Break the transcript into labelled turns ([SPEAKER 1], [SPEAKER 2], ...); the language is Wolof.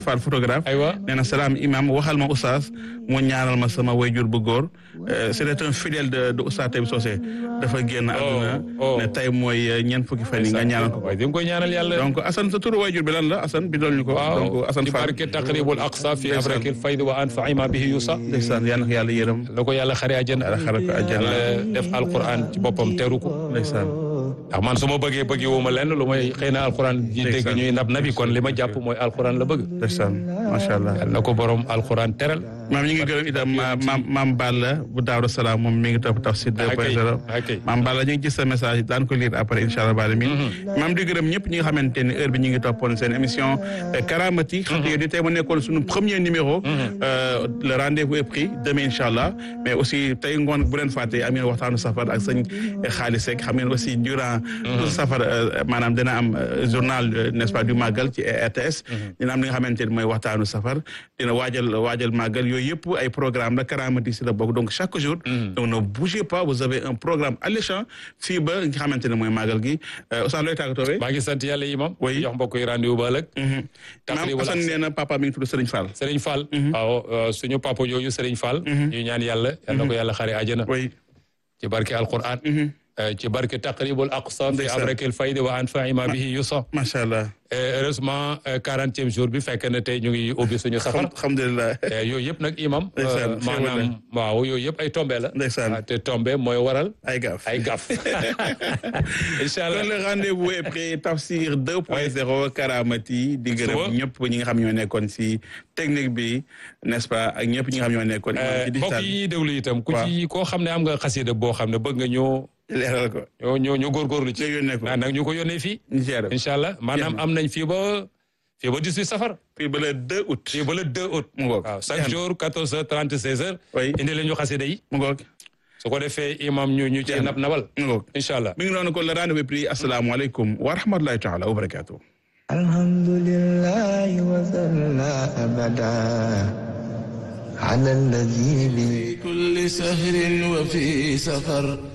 [SPEAKER 1] Fall photographe
[SPEAKER 2] aywa
[SPEAKER 1] nee na salaam imam waxal ma oustaz mu ñaanal ma sama wayjur bu góor c'était un fidèle de de oustaz Taïb Socé dafa génn àdduna
[SPEAKER 2] oh.
[SPEAKER 1] ne tey mooy ñeent fukki fan yi nga ñaanal ko
[SPEAKER 2] waaye di nga koy ñaanal yàlla
[SPEAKER 1] donc Assane sa turu wayjur bi lan la Assane bi dool ñu ko
[SPEAKER 2] waaw
[SPEAKER 1] donc Assane
[SPEAKER 2] ci
[SPEAKER 1] Fall
[SPEAKER 2] barke taqribul aqsa fi
[SPEAKER 1] Ndeysaan.
[SPEAKER 2] abrakil fayd wa anfa'i ma bihi yusa
[SPEAKER 1] ndeysaan yal na ko yàlla yërëm
[SPEAKER 2] la ko yàlla xare àjjana
[SPEAKER 1] yàlla xare ko àjjana
[SPEAKER 2] yàlla def alquran ci boppam teru ko
[SPEAKER 1] ndeysaan
[SPEAKER 2] ndax man su ma bëggee bëggee wu ma lenn lu may xëy na alquran ji dégg
[SPEAKER 1] Ndeysaan.
[SPEAKER 2] ñuy nab nabi kon li ma jàpp mooy alquran la bëgg
[SPEAKER 1] ndeysaan macha allah
[SPEAKER 2] yàlla na ko borom alquran teral
[SPEAKER 1] maam ñu ngi gërëm itam ma- maam maam Balla bu Daaru Salaam moom mi ngi topp tafsir 2.0
[SPEAKER 2] ok
[SPEAKER 1] maam Balla ñu ngi gis sa message daan ko lire après incha allah baal mi maam di gërëm ñëpp ñi nga xamante ni heure bi ñu ngi toppoon seen émission euh, Karamati xam nga di tey mu nekkoon suñu premier numéro euh, le rendez-vous est pris demain incha allah mais aussi tey ngoon bu leen fàtte am ngeen waxtaanu safar ak sëñ Xaalis Seck xam ngeen aussi durant tout safar euh, maanaam dina am euh, journal euh, n'est-ce pas du màggal ci RTS dina am li nga xamante ni mooy waxtaanu safar dina waajal waajal màggal yooyu yëpp ay programme la Karamati si la bokk donc chaque jour donc ne bougez pas vous avez un programme alléchant fii ba nga xamante ne mooy màggal gi Ousmane looy tàggatoo
[SPEAKER 2] maa ngi sant yàlla imam
[SPEAKER 1] Oui.
[SPEAKER 2] jox mbokk yi rendez-vous ba ëllëg
[SPEAKER 1] maam
[SPEAKER 2] taqribul
[SPEAKER 1] Assane nee na papa mi ngi tudd Serigne Fall
[SPEAKER 2] Serigne Fall waaw euh, suñu papa jooju Serigne Fall ñu ñaan yàlla yal na ko yàlla xare àjjana
[SPEAKER 1] oui
[SPEAKER 2] ci barke alquran euh, ci barke taqribul aqsa fi
[SPEAKER 1] Ndeysaan.
[SPEAKER 2] abrakil fayd wa anfa'i ma bihi yusa
[SPEAKER 1] macha allah
[SPEAKER 2] Euh, heureusement quarantième jour bi fekk na tey ñu ngi ubbi suñu safar
[SPEAKER 1] alhamdulilah
[SPEAKER 2] Euh, yooyu yëpp nag imam euh,
[SPEAKER 1] Ndeysaan, xéewal la.
[SPEAKER 2] maanaam waaw yooyu yëpp ay tombe la
[SPEAKER 1] Ndeysaan.
[SPEAKER 2] Ah, te tombe mooy waral
[SPEAKER 1] ay gaaf
[SPEAKER 2] ay gaf incha allah
[SPEAKER 1] kon le rendez-vous est pris Tafsir 2.0 Karamati di
[SPEAKER 2] Suba.
[SPEAKER 1] gërëm ñëpp ñi nga xam ñoo nekkoon si technique bi n'est-ce pas ak ñëpp ñi nga xam ñoo nekkoon
[SPEAKER 2] Euh,
[SPEAKER 1] ci
[SPEAKER 2] mbokk
[SPEAKER 1] digital
[SPEAKER 2] yi ñuy déglu itam ku
[SPEAKER 1] Waaw.
[SPEAKER 2] ci koo xam ne am nga xasida boo xam ne bëgg nga ñoo
[SPEAKER 1] leeral ko
[SPEAKER 2] ñoo ñoo ñu góorgóorlu ci
[SPEAKER 1] Nga yónnee ko.
[SPEAKER 2] naa nag ñu ko yónnee fii
[SPEAKER 1] ñu géré ko.
[SPEAKER 2] incha allah maanaam am nañ fii ba fii ba 18 safar
[SPEAKER 1] fii ba le 2 août
[SPEAKER 2] fii ba le 2 août
[SPEAKER 1] mu ngoog
[SPEAKER 2] waaw chaque jour 14 heures 30 16 heures
[SPEAKER 1] Oui.
[SPEAKER 2] indi leen ñu xasida yi
[SPEAKER 1] mu ngoog
[SPEAKER 2] su ko defee imam ñu ñu ci nab nabal
[SPEAKER 1] mu ngoog
[SPEAKER 2] incha allah
[SPEAKER 1] mi ngi noonu kon le rendez-vous est pris asalaamaaleykum wa rahmatulahi taala wa barakatuh
[SPEAKER 3] الحمد لله وصلى أبدا على الذي
[SPEAKER 4] كل سهر وفي سفر